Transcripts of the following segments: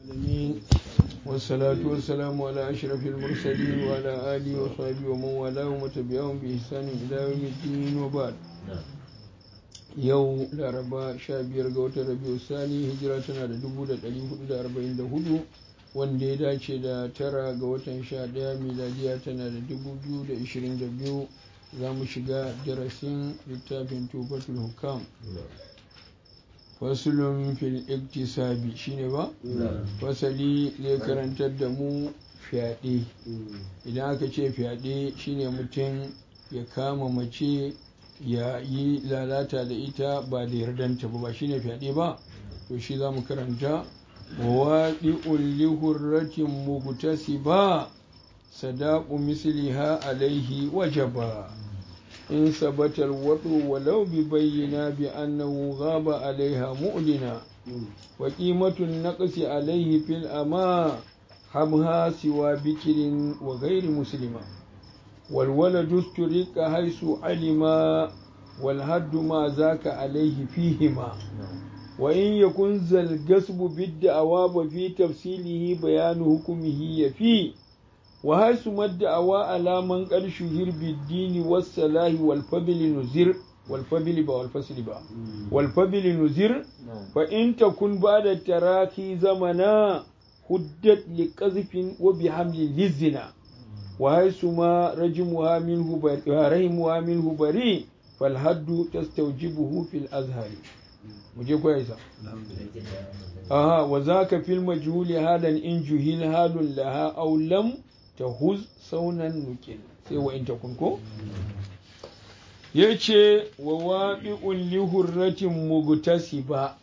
العالمين والصلاة والسلام على أشرف المرسلين وعلى آله وصحبه ومن والاه وتبعهم بإحسان إلى يوم الدين وبعد yau laraba sha biyar ga watan rabiu sani hijira tana da dubu da ɗari hudu da arba'in da hudu wanda ya dace da tara ga watan sha ɗaya miladiya tana da dubu biyu da ishirin da biyu za mu shiga darasin littafin tufatul hukam fasulun fil iktisabi shine ba fasali zai karantar da mu fyaɗe idan aka ce fyaɗe shine mutum ya kama mace ya yi lalata da ita ba da yardanta ba ba shine fyaɗe ba to shi za mu karanta waɗi ulli hurratin mugutasi ba sadaku misliha alaihi wajaba in sabatar waɗo walau bi bayyana bi annahu ghaba alaiha mu'lina wa qimatun naqsi alaihi fil ama habha siwa bikirin wa ghairi muslima والولد استرق حيث علم والهد ما ذاك عليه فيهما وإن يكن ذا القصب بالدعوى وفي تفصيله بيان حكمه يفي وحيث ما الدعوى على من قد شهر بالدين والصلاح والفضل نزر والفضل با والفصل با والفضل نزر فإن تكن بعد التراخي زمنا هدت لقذف وبحمل للزنا وحيث ما رجمها منه رحمها منه بريء فالحد تستوجبه في الأزهر مجھے کوئی ایسا آها وذاك في المجهول حالا إن جهل حال لها أو لم تهز سونا نكل sai wa in takun ko yace wa waqi'un li hurratin mugtasiba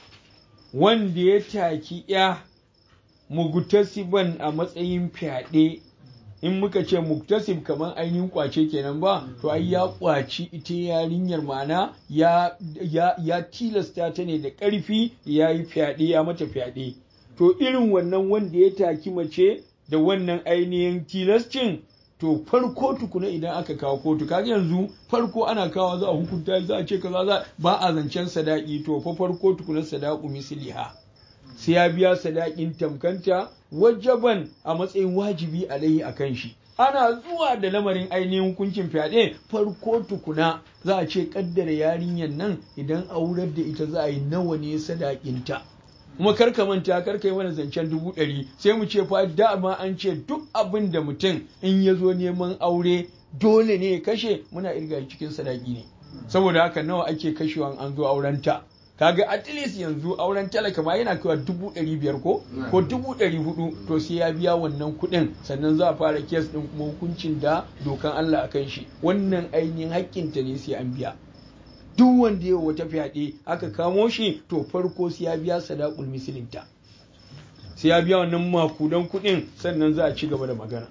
wanda ya taki ya mugtasiban a matsayin fyaɗe in muka ce muktasib kamar ainihin kwace kenan ba to ai ya kwaci ita yarinyar mana ya, ya, ya tilasta ta ne da ƙarfi ya yi fyaɗe ya mata fyaɗe to irin wannan wanda ya taki mace da wannan ainihin tilascin to farko tukuna idan aka kawo kotu kaga yanzu farko ana kawo za a hukunta za a ce kaza za ba a zancen sadaki to fa farko tukuna sadaku misliha sai ya biya sadakin tamkanta wajaban a matsayin wajibi alaihi a kan shi ana zuwa da lamarin ainihin hukuncin fyaɗe farko tukuna za a ce kaddara yarinyar nan idan aurar da ita za a yi nawa ne sadakinta kuma karka manta karka yi mana zancen dubu ɗari sai mu ce fa dama an ce duk abin da mutum in ya zo neman aure dole ne ya kashe muna irga cikin sadaki ne saboda haka nawa ake kashewa an zo aurenta kaga at least yanzu auren talaka ma yana kaiwa dubu ɗari biyar ko ko dubu ɗari hudu to sai ya biya wannan kuɗin sannan za a fara kes ɗin kuma hukuncin da dokan Allah a kan shi wannan ainihin haƙƙinta ne sai an biya duk wanda ya wata fyaɗe aka kamo shi to farko sai ya biya sadaqul misilinta sai ya biya wannan makudan kuɗin sannan za a ci gaba da magana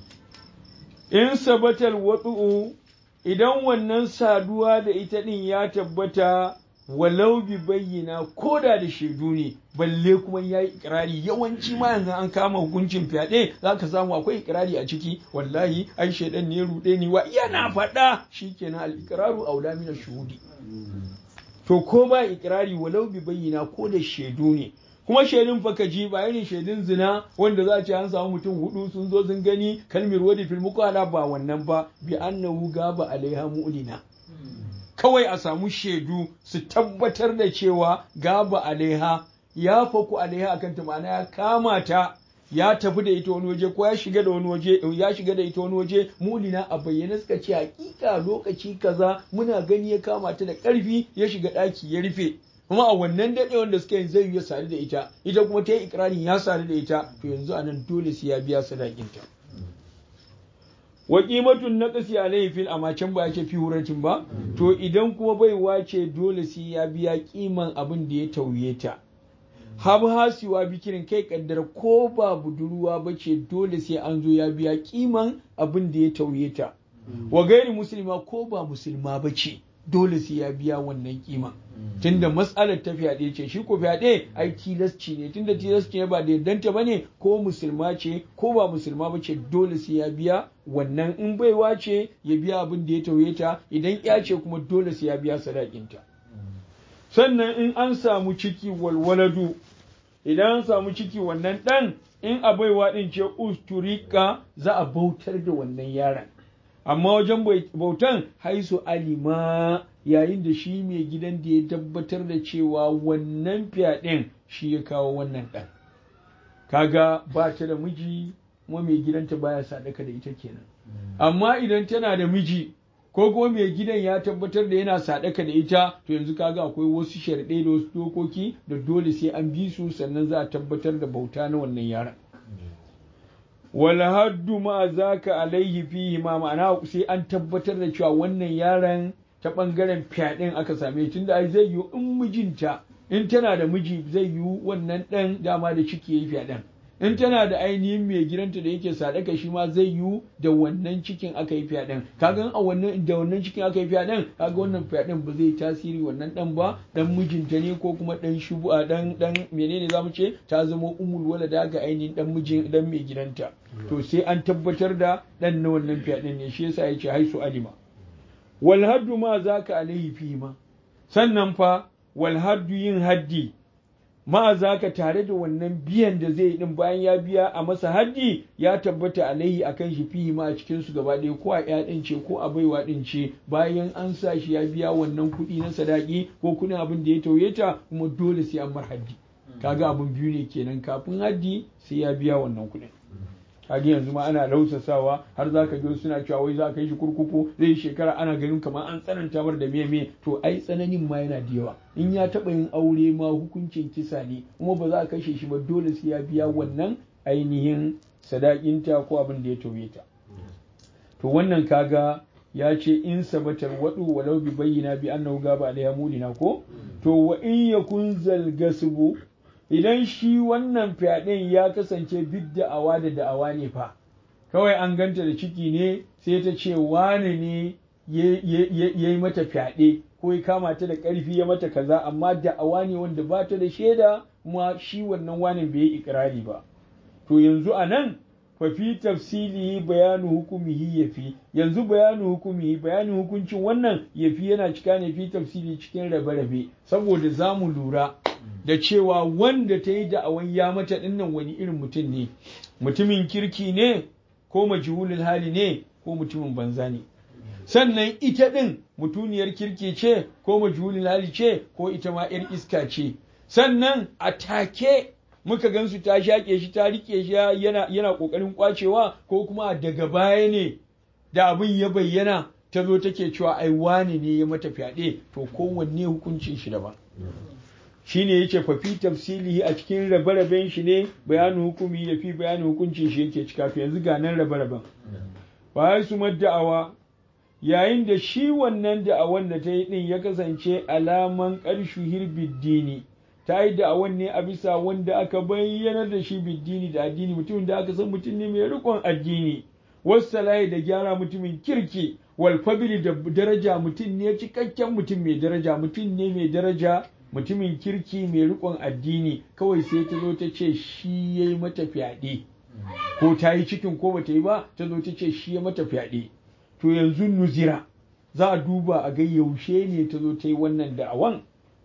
in sabatal watsu'u idan wannan saduwa da ita ɗin ya tabbata walau bi bayyana ko da da shaidu ne balle kuma ya yi ikirari yawanci ma yanzu an kama hukuncin fyaɗe za ka samu akwai ikirari a ciki wallahi ai shaidan ne ruɗe ni wa yana faɗa shikenan al-iqraru aula min shuhudi to ko ba ikirari walau bi bayyana ko da shaidu ne kuma shaidun fa ji ba irin shaidun zina wanda za a ce an samu mutum hudu sun zo sun gani kalmir wadi fil muqala ba wannan ba bi annahu gaba alaiha mu'lina kawai a samu shaidu su tabbatar da cewa gaba alaiha ya faku alaiha akan ta ma'ana ya kama ta ya tafi da ita wani waje ko ya shiga da wani waje ya shiga da ita wani waje mulina a bayyane suka ce hakika lokaci kaza muna gani ya kama ta da karfi ya shiga daki ya rufe kuma a wannan daɗewar da suka yi zai ya sadu da ita ita kuma ta yi ikirarin ya sadu da ita to yanzu anan dole sai ya biya sadakinta wa qimatun naqsi alayhi fil amma can ba yake fi huratin ba to idan kuma bai wace dole sai ya biya kiman abin da ya tauye ta hab hasiwa bikirin kai kaddara ko ba budurwa bace dole sai an zo ya biya kiman abin da ya tauye ta wa gairi musulma ko ba musulma bace dole sai ya biya wannan kiman tunda matsalar ta fyaɗe ce shi ko fyaɗe ai tilasci ne tunda tilasci ne ba da yardanta bane ko musulma ce ko ba musulma ba ce dole sai ya biya wannan in baiwa ce ya biya abin da ya tauye ta idan ya ce kuma dole sai ya biya sadakinta sannan in an samu ciki walwaladu idan an samu ciki wannan ɗan in a baiwa ɗin ce usturika za a bautar da wannan yaron amma wajen bautan haisu alima yayin da shi mai gidan da ya tabbatar da cewa wannan fyaɗen shi ya kawo wannan ɗan kaga ba ta da miji kuma mai gidanta baya sadaka da ita kenan amma idan tana da miji ko kuma mai gidan ya tabbatar da yana sadaka da ita to yanzu kaga akwai wasu sharɗai da wasu dokoki da dole sai an bi su sannan za a tabbatar da bauta na wannan yaron wal haddu ma zaka alaihi fihi ma ma'ana sai an tabbatar da cewa wannan yaron ta bangaren fyaɗen aka same tunda ai zai yi in mijinta in tana da miji zai yi wannan ɗan dama da ciki yayi fyaɗen in tana da ainihin mai gidanta da yake sadaka shi ma zai yiwu da wannan cikin aka yi fyaɗen kaga a wannan da wannan cikin aka yi fyaɗen kaga wannan fyaɗen ba zai tasiri wannan ɗan ba dan mijinta ne ko kuma ɗan shubu'a dan dan menene zamu ce ta zama umul walada ga ainihin dan mijin dan mai gidanta to sai an tabbatar da ɗan na wannan fyaɗen ne shi yasa yace haisu alima wal haddu ma zaka alaihi fi ma sannan fa wal haddu yin haddi ma za ka tare da wannan biyan da zai din bayan ya biya a masa haddi ya tabbata alaihi akan shi fihi ma a cikin su gaba ɗaya ko a ya din ce ko a baiwa din ce bayan an sa shi ya biya wannan kuɗi na sadaki ko kuɗin abin da ya tauye ta kuma dole sai an mar haddi kaga abin biyu ne kenan kafin haddi sai ya biya wannan kuɗin kaga yanzu ma ana lausasawa har zaka ga suna cewa wai za ka yi shi kurkuku zai shekara ana ganin kamar an tsananta mar da me me to ai tsananin ma yana da yawa in ya taba yin aure ma hukuncin kisa ne kuma ba za a kashe shi ba dole sai ya biya wannan ainihin sadakinta ko abin da ya tauye ta to wannan kaga ya ce in sabatar wadu walau bi bayyana bi annahu gaba alaiha mulina ko to wa in yakun zalgasbu idan shi wannan fyaɗen ya kasance bid da'awa da da'awa ne fa kawai an ganta da ciki ne sai ta ce wane ne ya yi mata fyaɗe ko ya kama ta da ƙarfi ya mata kaza amma da'awa ne wanda ba ta da shaida kuma shi wannan wane bai yi ikirari ba to yanzu a nan fafi tafsilihi bayanu hukumihi yafi yanzu bayanu hukumihi bayanin hukuncin wannan yafi yana cika ne fi tafsili cikin rabe-rabe saboda za mu lura da cewa wanda ta yi da'awan ya mata dinnan wani irin mutum ne mutumin kirki ne ko majhulul hali ne ko mutumin banza ne sannan ita din mutuniyar kirki ce ko majhulul hali ce ko ita ma yar iska ce sannan a take muka gansu ta shaƙe shi ta rike shi yana yana kokarin kwacewa ko kuma daga baya ne da abin ya bayyana ta zo take cewa ai wane ne ya mata fyaɗe to kowanne hukuncin shi daban shine yace fa fi tafsilihi a cikin rabe-raben shi ne bayanin hukumi da fi bayanin hukuncin shi yake cika to yanzu ga nan rabe-raben ba su da'awa yayin da shi wannan da'awan da ta yi din ya kasance alaman ƙarshu hirbiddini ta yi da'awan ne a bisa wanda aka bayyana da shi biddini da addini mutumin da aka san mutum ne mai rikon addini wassalahi da gyara mutumin kirki walfabili da daraja mutum ne cikakken mutum mai daraja mutum ne mai daraja mutumin kirki mai rikon addini kawai sai ta zo ta ce shi ya yi mata fyaɗe ko ta yi cikin ko bata yi ba ta zo ta ce shi ya mata fyaɗe to yanzu nuzira za a duba a ga yaushe ne ta zo ta yi wannan da'awan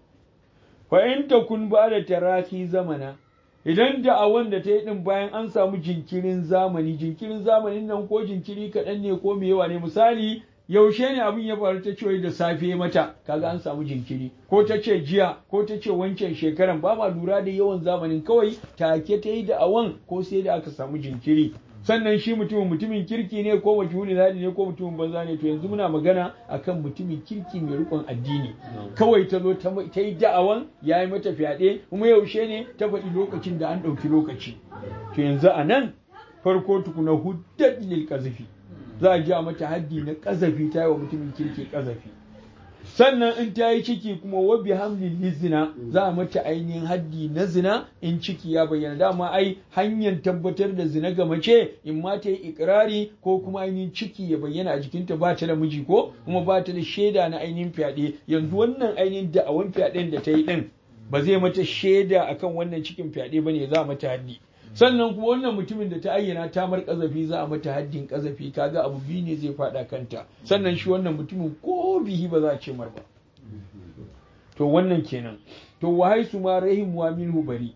fa in ta kun ba da tarafi zamana idan da'awan da ta yi din bayan an samu jinkirin zamani jinkirin zamanin nan ko jinkiri kaɗan ne ko mai yawa ne misali yaushe ne abin ya faru ta ce da safe mata kaga an samu jinkiri ko ta ce jiya ko ta ce wancan shekaran ba ma lura da yawan zamanin kawai take ta yi da awan ko sai da aka samu jinkiri sannan shi mutumin mutumin kirki ne ko majhulin hali ne ko mutumin banza ne to yanzu muna magana akan mutumin kirki mai rikon addini kawai ta zo ta yi da'awan ya yi mata fyaɗe kuma yaushe ne ta faɗi lokacin da an ɗauki lokaci to yanzu a nan farko tukuna huddat lil qazafi za a ja mata haddi na ƙazafi ta yi wa mutumin kirki ƙazafi sannan in ta yi ciki kuma wa bi hamlin zina za a mata ainihin haddi na zina in ciki ya bayyana dama ai hanyar tabbatar da zina ga mace in ma ta yi ikirari ko kuma ainihin ciki ya bayyana a jikinta ba ta da miji ko kuma ba ta da shaida na ainihin fyaɗe yanzu wannan ainihin da'awan fyaɗen da ta yi ɗin ba zai mata shaida akan wannan cikin fyaɗe ba ne za a mata haddi sannan kuma wannan mutumin da ta ayyana ta mar kazafi za a mata haddin kazafi kaga abu biyu ne zai fada kanta sannan shi wannan mutumin ko bihi ba za a ce mar ba to wannan kenan to wa haisu ma rahim wa minhu bari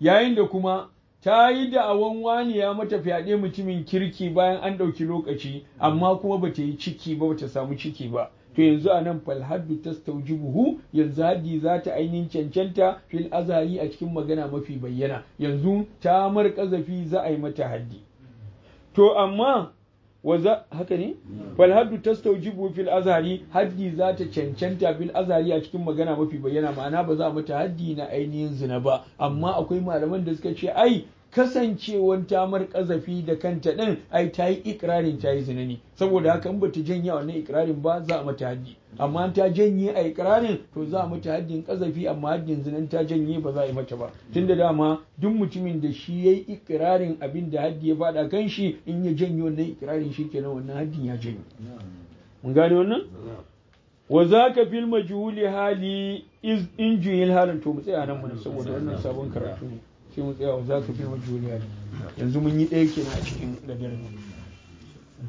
yayin da kuma ta yi da'awan wani ya mata fyaɗe mutumin kirki bayan an ɗauki lokaci amma kuma ba ta yi ciki ba ba ta samu ciki ba to yanzu a nan falhaddu ta buhu yanzu haddi za ta ainihin cancanta fil azari a cikin magana mafi bayyana yanzu ta mar kazafi za a yi mata haddi to amma waza haka ne fal haddu tastawjibu fil azhari haddi za ta cancanta fil azhari a cikin magana mafi bayyana ma'ana ba za a mata haddi na ainihin zina ba amma akwai malaman da suka ce ai kasancewan tamar kazafi da kanta din ai ta yi ikirarin ta yi zina ne saboda haka in bata janye wannan ikirarin ba za a mata haddi amma ta janye a ikirarin to za a mata haddin kazafi amma haddin zinan ta janye ba za a yi mata ba tunda dama duk mutumin da shi yayi ikirarin abin da haddi ya faɗa kan shi in ya janye wannan ikirarin shi kenan wannan haddin ya janye mun gane wannan wa zaka fil majhuli hali iz in juhil halin to mu tsaya nan mana saboda wannan sabon karatu ne sai mu tsaya wa zaka fil majhuli hali yanzu mun yi ɗaya kenan a cikin gadarin